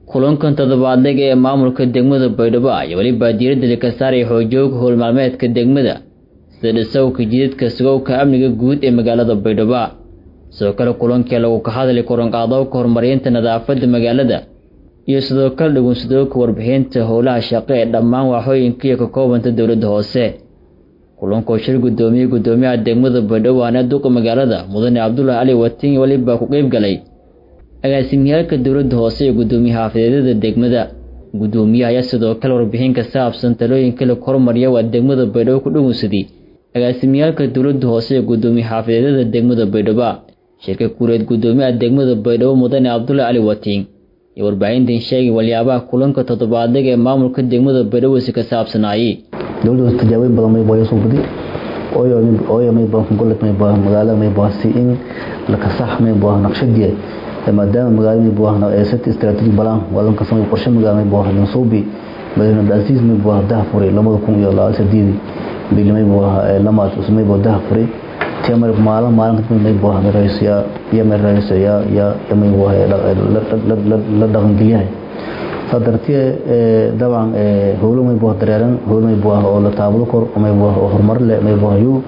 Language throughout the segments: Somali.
kulankan toddobaadleg ee maamulka degmada baydhabo ayaa weliba diiradda ka saaraya xoojooga howl maalmeedka degmada sida dhisowka jidadka sugowka amniga guud ee magaalada baydhabo sidoo kale kulankii lagu ka hadlay koranqaadowka horumarinta nadaafadda magaalada iyo sidoo kale dhugunsadooka warbixinta howlaha shaqo ee dhammaan waaxooyinkiiyo ka koobanta dowladda hoose kulankoo shir gudoomiyey gudoomiyaha degmada baydhabo waana duqa magaalada mudane cabdulaahi cali watin weliba ku qeyb galay agaasimiyaalka dowladda hoose iyo gudoomiye xaafadeedyada degmada gudoomiyaha ayaa sidoo kale warbixin ka saabsan talooyinka la hormariya waa degmada baydhabo ku dhugunsaday agaasimiyaalka dowladda hoose iyo gudoomiye xaafadeedyada degmada baydhabo shirka kuuleed gudoomiyaha degmada baydhabo mudane cabdulaahi cali watiin iyo warbaahintan sheegay waliyaabaha kulanka toddobaadleg ee maamulka degmada baydhabo si ka saabsanaayey dowladda tijaabooyin badan may baa soo guday ooyo ooyo may baa gobolka may baa magaalada may baa si in la kasax may baa naqshadiye maadaama magaalada may baa ee set strategic plan wadan ka samay qorshe magaalada may baa Mansuubi madaxweyne Abdulaziz may baa dahfuray 2018 bil may baa lamaad usmay baa dahfuray timar maalin maalin kadib may baa raaysiya iyo may raaysiya ya may baa la dhaqan geliyahay sadartii dabcan howlo may baa dareeran howlo may baa oo la taabado kor may baa horumar leh may baa yu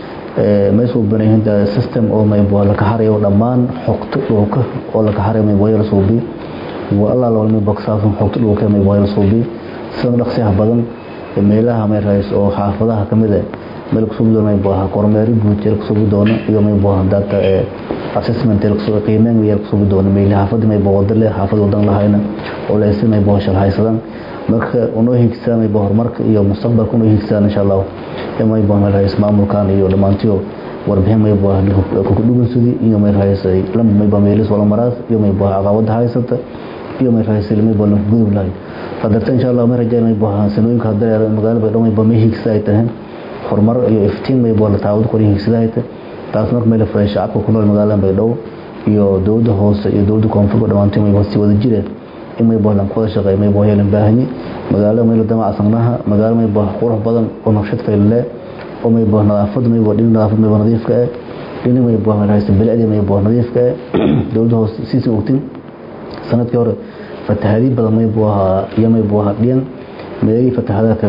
may soo banayeen system oo may baa la ka harayo dhammaan xogta dhulka oo la ka harayo may baa la soo bi waa alla la may baa saafan xogta dhulka may baa la soo bi sida dhaqsiyaha badan meelaha may raayis oo xaafadaha kamid ah meel kusoo doona may baa kormeer guud ee kusoo doona iyo may baa data assessment ee kusoo qiimeyn iyo kusoo doona meel xaafada may baa wadale xaafad wadan lahayna oo la ismay baa shal haysadan marka unoo higsaamay baa horumarka iyo mustaqbalka unoo higsaan insha Allah may baa meel raayis maamulkan iyo dhamaantiyo warbixin may baa ku dhugunsudi iyo may raayisay lam may baa meelis wala maraas iyo may baa caqabad haysata iyo may raayisay may baa gudub lahay fadarta insha Allah may rajay may baa sanooyinka hadda magaalada baydhabo may baa may higsaay tahay horumar iyo iftiin may baa la taawad qorin higsaday taas marka meel furay shacabka ku nool magaalada baydhabo iyo dowladda hoose iyo dowladda koonfurka dhamaantii may baa si wada jireen in may baa lan kula shaqeey may baa yeelan baahani magaalada may la damac sanaha magaalada may baa qurux badan oo naqshad faylle oo may baa nadaafad may baa dhinaca nadaafad may baa nadiifka ah dhinaca may baa haysta bilcadi may baa nadiifka ah dowladda hoose si si ogtin sanadkii hore fatahaadi badan may baa iyo may baa dhiyan meelihii fatahaadka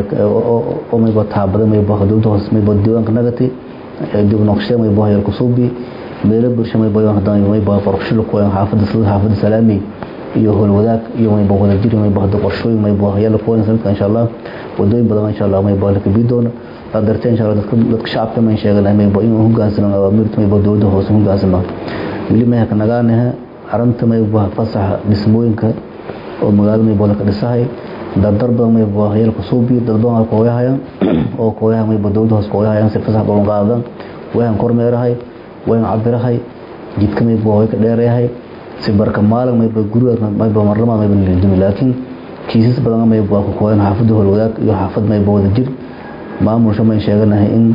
oo may baa taabada may baa dowladda hoose may baa diiwaanka nagati dib naqshada may baa yarku suubi meelo bulsho may baa hadan may baa qorshe ku xaafada sida xaafada salaami iyo howl wadaag iyo may baa wada jiri may baa qorshooyin may baa yalla ku sanadka insha Allah wadooyin badan insha Allah may baa la kabi doona qadarta insha Allah dadka dadka shacabka may sheegan may baa inuu hogaansano awaamirta may baa dowladda hoose hogaansano wili may ka nagaanaha aranta may baa fasaxa dhismooyinka oo magaalada may baa la dhisahay dardar badan may baa yalla ku suubi dad badan oo kooyahayaan oo kooyaha may baa dowladda hoose kooyahayaan si fasax badan qaadan waxaan kormeerahay waxaan cabirahay jidka may baa way ka dheerayahay si barka maalin may baa guriga may baa marlama may baa leeyahay laakiin kiisas badan may baa ku kooyan xaafadda howlwadaag iyo xaafad may baa wada jir maamulsha may sheeganahay in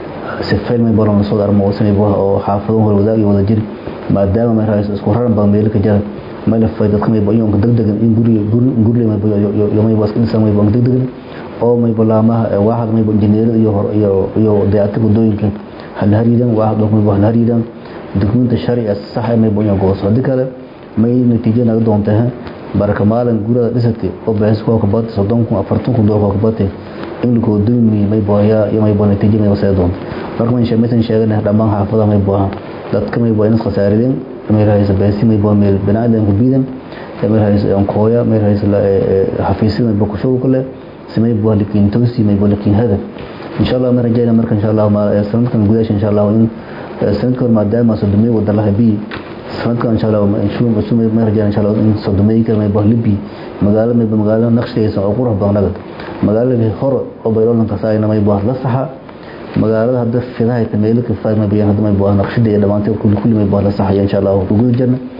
si fayl may baa la soo darmo oo may baa oo xaafado howlwadaag iyo wada jir maadaama may raayis isku raran badan meel ka jira may la fay dadka may baa iyo degdeg in guri guri may baa iyo may baa iska dhisan may baa degdeg oo may baa laamaha waaxad may baa injineerada iyo iyo iyo dayactirka wadooyinka hal hariidan waaxad may baa hal hariidan dukuminta sharciga sax ah may buu gooso hadii kale may natiijo naga doontaa baraka maalin gurada dhisatay oo baaxis ku ka baad 30 kun 40 kun dollar ka baatay in lagu doomi may booya iyo may boo natiijo may wasay doon marka man sheemaysan sheegana dhamaan xaafada may boo dadka may boo in khasaarideen may raayis baasi may boo meel banaadan ku biidan may raayis aan kooya may raayis la xafiisina may boo ku shaqo kale simay boo likin toosi may boo likin hada insha Allah ma rajayna marka insha Allah ma sanadkan gudaha insha Allah in sanadkan maadaama sodomay wada laha bi sanadkan insha Allah inshu masumay ma rajaan insha Allah in sodomay ka may bah libi magaalo may magaalo naqshaysa oo qurux badan nagad magaalada hor oo bayrolan ka saayna may bah la saxa magaalada hadda fidahay tameelka faay may bayan hadda may bah naqshada dhamaantay kulli kulli may bah la saxa insha Allah ugu jirna